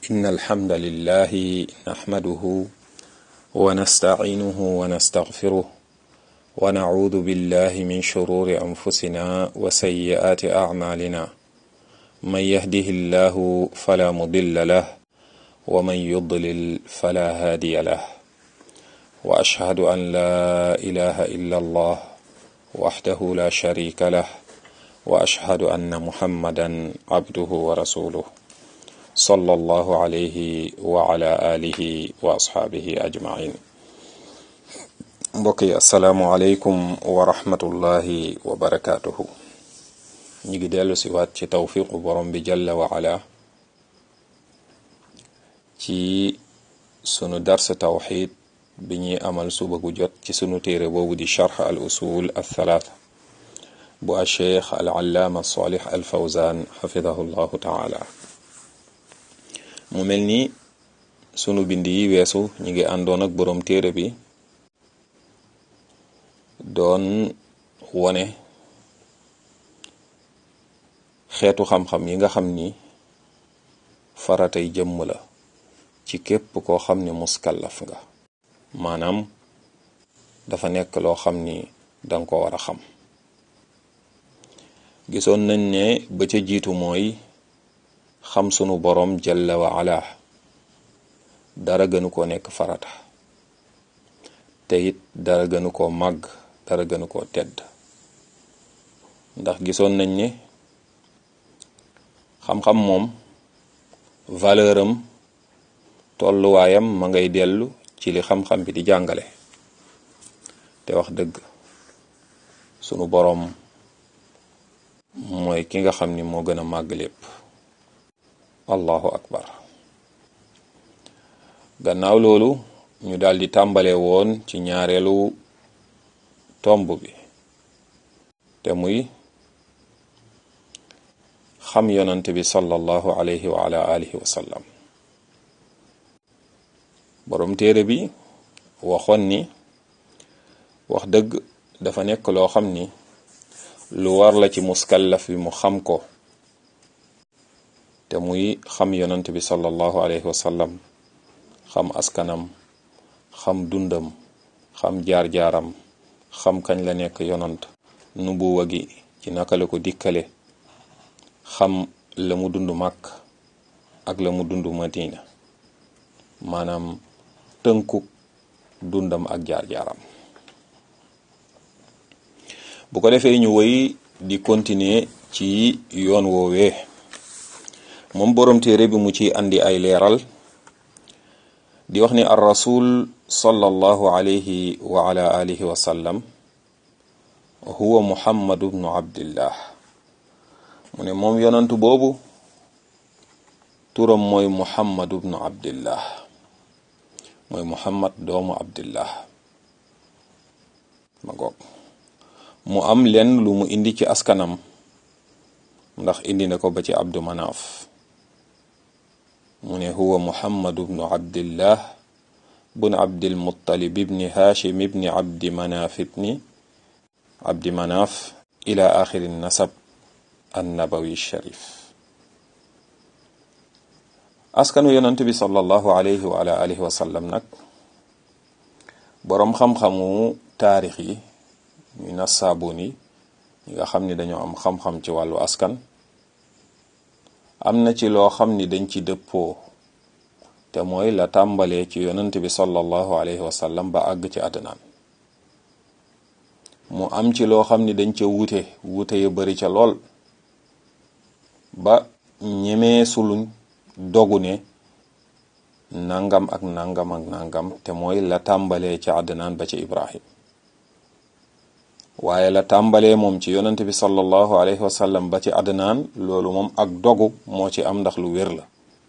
إن الحمد لله نحمده ونستعينه ونستغفره ونعوذ بالله من شرور أنفسنا وسيئات أعمالنا من يهده الله فلا مضل له ومن يضلل فلا هادي له وأشهد أن لا إله إلا الله وحده لا شريك له وأشهد أن محمدا عبده ورسوله صلى الله عليه وعلى آله وأصحابه أجمعين mbokk yi asalaamualeykum wa rahmatullahi wa barakaatuhu ñu ngi dellu si waat ci tawfiqu borom bi jalla wa ala ci sunu dars tawxid bi ñuy amal suba gu jot ci sunu téere boobu di charx al usul al thalaatha bu a cheikh al allaama salih al fawzan xafidahu llahu taala mu mel ni sunu bind yi weesu ñu ngi àndoon ak borom téere bi doon wone xeetu xam-xam yi nga xam ni faratay jëmm la ci képp koo xam ni muskallaf nga maanaam dafa nekk loo xam ni danga ko war a xam gisoon nañ ne ba ca jiitu mooy xam sunu boroom jalla wa ala dara gënu koo nekk farata te it dara gënu koo màgg dara gënu koo tedd ndax gisoon nañ ne xam-xam moom valeur am tolluwaayam ma ngay dellu ci li xam-xam bi di jàngale te wax dëgg sunu boroom mooy ki nga xam ni moo gën a màgg lépp allahu akbar gannaaw loolu ñu daldi tàmbale woon ci ñaareelu tomb bi te muy xam yonante bi sallallahu alayhi wa ala alihi wa sallam borom téere bi waxoon ni wax dëgg dafa nekk loo xam ni lu war la ci muskallaf bi mu xam ko te muy xam yonante bi sallallahu alayhi wa sallam xam askanam xam dundam xam jaar-jaaram xam kañ la nekk yonant nubuwa gi ci naka la ko dikkale xam la mu dund màkk ak la mu dund madina maanaam tënku dundam ak jaar-jaaram bu ko defee ñu woy di continuer ci yoon woowee moom boroom téere bi mu ci andi ay leeral di wax ni ar rasul sallallahu alayhi wa ala alihi wa sallam huwa muhammadu bnu abdillah mu ne moom yonantu boobu turam mooy muhammadu bnu abdillah mooy muhammad doomu abdillah ma goog mu am leen lu mu indi ci askanam ndax indi na ko ba ci abdu manaaf mu ne huwa muhammadu bnu abdillah bun abdil muttalib ibni hashim ibni abdi manaaf ibni abdi manaaf ila axiri nasab annabawi sharif askanu yonent bi sallallahu alayhi wa ala alihi wa sallam nag boroom xam-xamu taarix yi ñu nasaabuun yi ñi nga xam ni dañoo am xam-xam ci wàllu askan am na ci loo xam ni dañ ci dëppoo te mooy la tàmbalee ci yonent bi sallallahu alayhi wa sallam ba àgg ci àddunaan mu am ci loo xam ni dañ ca wuute wuute yu bari ca lool ba ñemee suluñ dogu ne nangam ak nangam ak nangam te mooy la tàmbalee ci àddunaan ba ci ibrahim waaye la tàmbalee moom ci yonent bi sallallahu alayhi wa sallam ba ci àddunaan loolu moom ak dogu moo ci am ndax lu wér la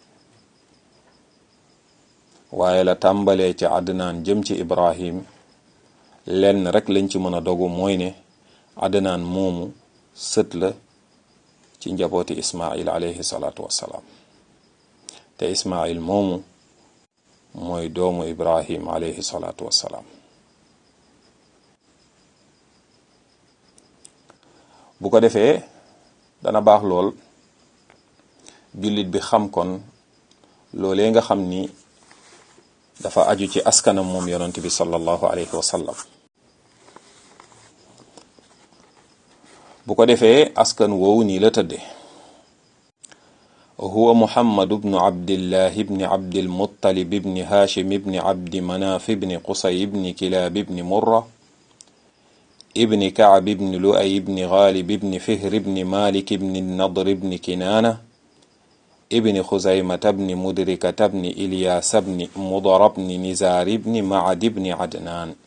waaye la tàmbalee ci àddunaan jëm ci ibrahim lenn rek lañ ci mën a dogu mooy ne àddunaan moomu sët la ci njabooti ismail alayhi salaatu wassalaam te ismail moomu mooy doomu ibrahim alayhi salaatu wassalaam bu ko defee dana baax lool jullit bi xam kon loolee nga xam ni dafa aju ci askanam moom yonent bi sallallahu alayhi wa sallam bu ko defee askan woowu nii la tëdde huwa muhammadu bnu abdillahi bni abdilmuttalib ibni haashim ibni abdi manaaf ibni qusay ibni kilaab ibni murra ibni kacb ibni lu'ay ibni gaalib ibni fihr ibni malik ibni nadr ibni kinaana ibni xuzaymata bni mudrikata bni ilyaasa bni mudara bni nizaar ibni macad ibni adnaan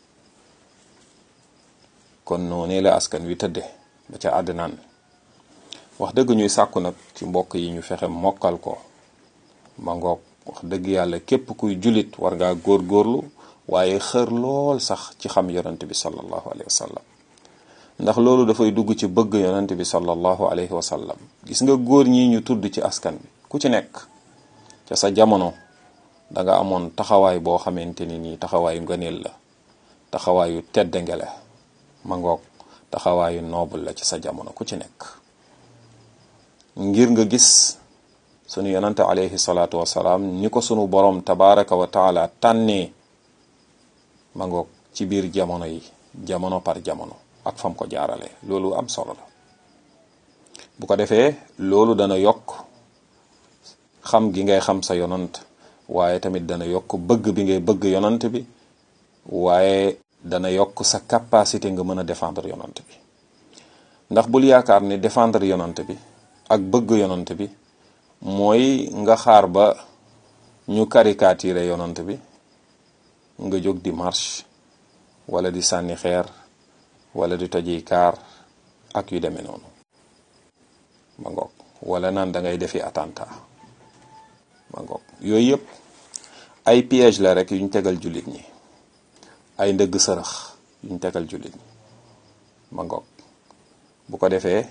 kon noonee la askan wi tëdde ba ca adnaan wax dëgg ñuy sàkku nag ci mbokk yi ñu fexe mokkal ko ma ngoog wax dëgg yàlla képp kuy julit war ngaa góorgóorlu waaye xër lool sax ci xam yonent bi sallallahu alayhi wa sallam ndax loolu dafay dugg ci bëgg yonent bi sallallahu alayhi wa sallam gis nga góor ñi ñu tudd ci askan bi ku ci nekk ca sa jamono da nga amoon taxawaay boo xamante ni nii taxawaayu ngëneel la taxawaayu teddange la ma ngoog taxawaayu noble la ci sa jamono ku ci nekk ngir nga gis sunu yonante alayhi salaatu wasalaam ni ko sunu borom tabaraka wa taala tànnee ma ngoog ci biir jamono yi jamono par jamono ak fam ko jaarale loolu am solo la bu ko defee loolu dana yokk xam gi ngay xam sa yonant waaye tamit dana yokk bëgg bi ngay bëgg yonant bi waaye dana yokk sa capacité nga mën a défendre yonant bi ndax bul yaakaar ni défendre yonant bi ak bëgg yonant bi mooy nga xaar ba ñu caricature yonant bi nga jóg di marche wala di sànni xeer wala di toji kaar ak yu demee noonu ma ngoog wala naan da ngay defi attentat ma ngoog yooyu yëpp ay piège la rek yuñ tegal jullit ñi ay ndëgg sërëx yuñ tegal jullit ñi ma ngoog bu ko defee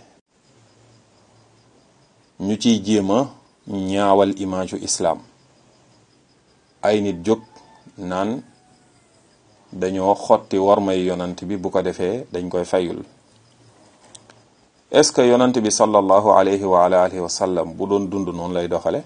ñu ciy jéem a ñaawal image u islaam ay nit jóg naan dañoo xotti war may yonant bi bu ko defee dañ koy fayul est-ce que yonant bi sallallahu alayhi wa ala alihi wa sallam bu doon dund noonu lay doxale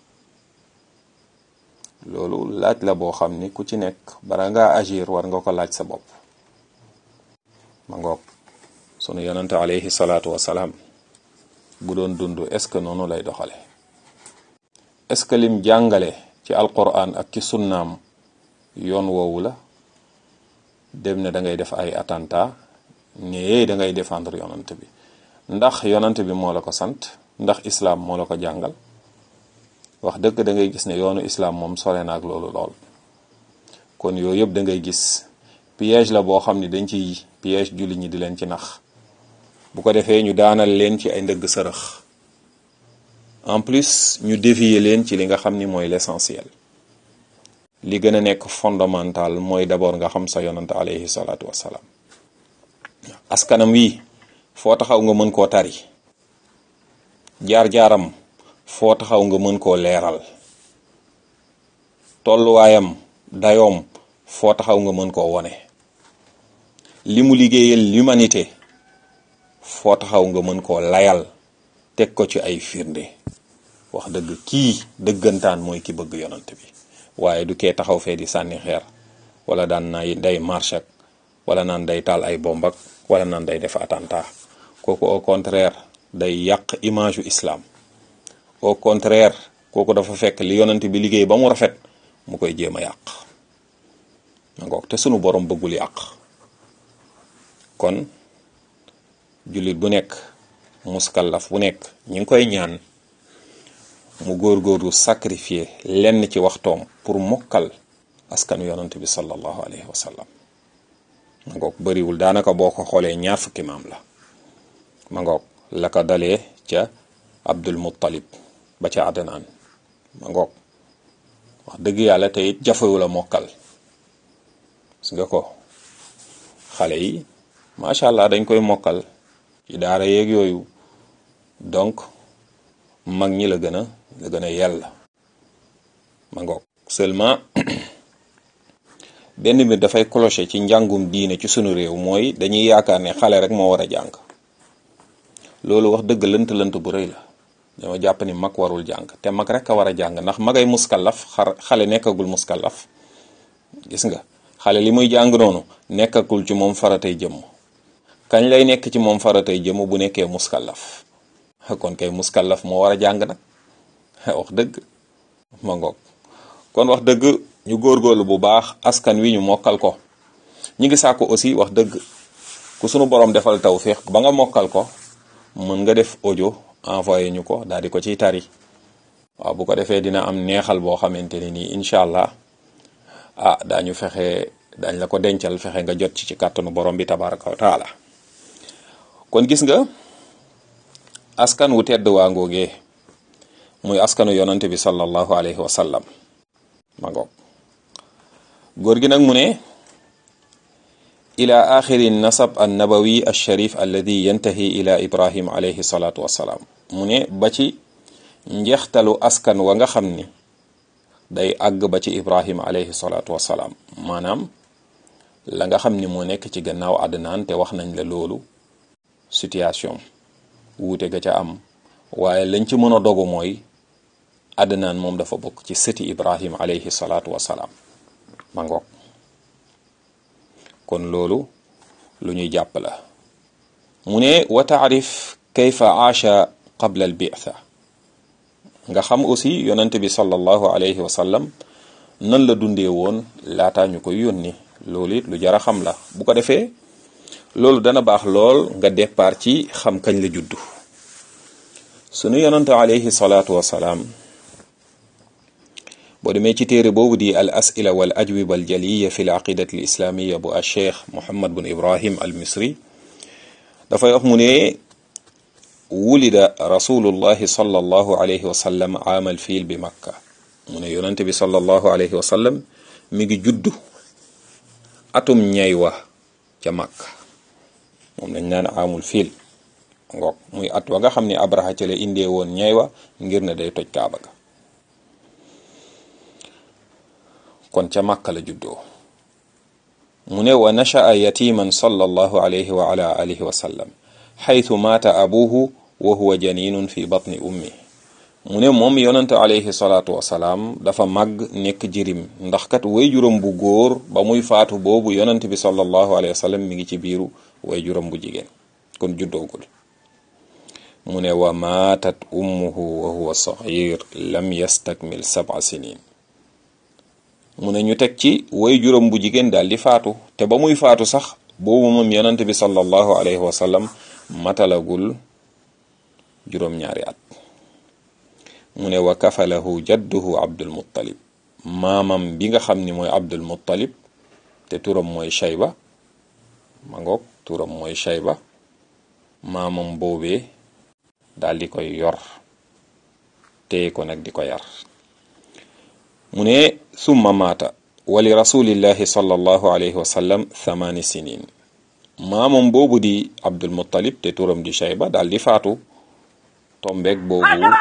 loolu laaj la boo xam ni ku ci nekk bara ngaa agir war nga ko laaj sa bopp ma ngoog sunu yonante alayhi salaatu wasalaam bu doon dund est-ce que noonu lay doxale est-ce que lim jàngale ci alquran ak ci sunnaam yoon woowu la dem ne da ngay def ay attentat ne da ngay défendre yonant bi ndax yonant bi moo la ko sant ndax islaam moo la ko jàngal wax dëgg da ngay gis ne yoonu islaam moom sore na ak loolu lool kon yooyu yëpp da ngay gis piège la boo xam ni dañ ciy piège julli ñi di leen ci nax bu ko defee ñu daanal leen ci ay ndëgg sërëx en plus ñu dévier leen ci li nga xam ni mooy l'essentiel li gën a nekk fondamental mooy d'abord nga xam sa yonant alayhi salaatu wassalaam askanam wi foo taxaw nga mën koo tari jaar-jaaram foo taxaw nga mën koo leeral tolluwaayam dayoom foo taxaw nga mën koo wone li mu liggéeyal l'humanité foo taxaw nga mën koo layal teg ko ci ay firnde wax dëgg kii dëggantaan mooy ki bëgg yonant bi waaye du kee taxaw fee di sànni xeer wala daan nay day marche ak wala naan day taal ay bomb ak wala naan day def attentat kooku au contraire day yàq image u islam au contraire kooku dafa fekk li yonant bi liggéey ba mu rafet mu koy jéem a yàq ngoog te sunu borom bëggul yàq kon jullit bu nekk muskallaf bu nekk ñi ngi koy ñaan mu góorgóorlu sacrifier lenn ci waxtoom pour mokkal askanu yonant bi sallallahu alayhi wa sallam ma ngoog bëriwul daanaka boo ko xoolee ñaar fukki maam la ma ngoog la ko dalee ca abdul muttalib ba ca adnaan ma ngoog wax dëgg yàlla te it jafewu la mokkal gis nga ko xale yi macha allah dañ koy mokkal ci daara yeeg yooyu donc mag ñi la gën a la gën a yell ma ngoog seulement benn mbir dafay clocher ci njàngum diine ci sunu réew mooy dañuy yaakaar ne xale rek moo war a jàng loolu wax dëgg lënt lënt bu rëy la dañoo jàpp ni mag warul jàng te mag rek a war a jàng ndax magay muskallaf xar xale nekkagul muskallaf gis nga xale li muy jàng noonu nekkagul ci moom faratay jëmm kañ lay nekk ci moom faratay jëmm bu nekkee muskallaf kon kay muskallaf moo war a jàng nag wax dëgg ma ngoog kon wax dëgg ñu góorgóorlu bu baax askan wi ñu mokkal ko ñi ngi sàkku aussi wax dëgg ku sunu borom defal tawfiq ba nga mokkal ko mën nga def audio envoyé ñu ko daal di ko ciy tari waaw bu ko defee dina am neexal boo xamante ne nii incha allah ah daañu fexe dañ la ko dencal fexe nga jot ci ci kàttanu borom bi tabaraka wa taala kon gis nga askan wu tedd waa ngoogee muy askanu yonante bi sallallahu alayhi wa sallam ma ngoog góor gi nag mu ne ila axiri nasab an nabawi alsharif alladi yantahi ila ibrahim alayhi salatu wassalaam mu ne ba ci njeextalu askan wa nga xam ni day àgg ba ci ibrahim alayhi salatu wassalaam maanaam la nga xam ni moo nekk ci gannaaw àddinaan te wax nañ la loolu situation wuute ga ca am waaye lañ ci mën a dogu mooy àddinaan moom dafa bokk ci sëti ibrahim alayhi salatu wassalaam ma ngoog kon loolu lu ñuy jàpp la mu ne wa taarif kayfa aasha qabla al bi'tha nga xam aussi yonante bi sallallahu alayhi wa sallam nan la dundee woon laataa ñu koy yónni loolu it lu jara xam la bu ko defee loolu dana baax lool nga départ ci xam kañ la juddu sunu yonante alayhi salaatu wasalaam boo demee ci téere boobu di al asila wal ajwiba al jaliya fi l aqidati al islamiya bu al cheikh muhammad bun ibrahim al misri dafay wax mu ne wulida rasulullahi sallallahu alayhi wa sallam aamal fiil bi makka mu ne yonante bi sallallahu alayhi wa sallam mi ngi juddu atum ñay wa ca makka moom lañ naan aamul fiil ngoog muy at wa nga xam ne abraha ca la indee woon ñay wa ngir ne day toj kaaba ga kon ca màkka la juddoo mu ne wa nasha'a yatiman sallallahu alayhi wa ala alihi wa sallam xaytu maata abuhu wa huwa janinun fi batni ummi mu ne moom yonante alayhi salaatu wasalaam dafa màgg nekk jirim ndax kat way juróom bu góor ba muy faatu boobu yonante bi sallallahu alayhi wa sallam mi ngi ci biiru way juróom bu jigéen kon juddoogul mu ne wa maatat ummuhu wa huwa saxir lam yastakmil sab'a sinin mu ne ñu teg ci way juróom bu jigéen daal di faatu te ba muy faatu sax boobu moom yonent bi sallallahu alayhi wa sallam matalagul juróom-ñaari at mu ne wa kafalahu jadduhu abdul muttalib maamam bi nga xam ni mooy abdul muttalib te turam mooy shayba ma ngoog turam mooy shayba maamam boobee daal di koy yor téye ko nag di ko yar mu ne summa maata wali rasulillahi sallallahu alayhi wa sallam thamaani sinin maamam boobu di abdul muttalib te turam di shayba daal di faatu tombeeg boobu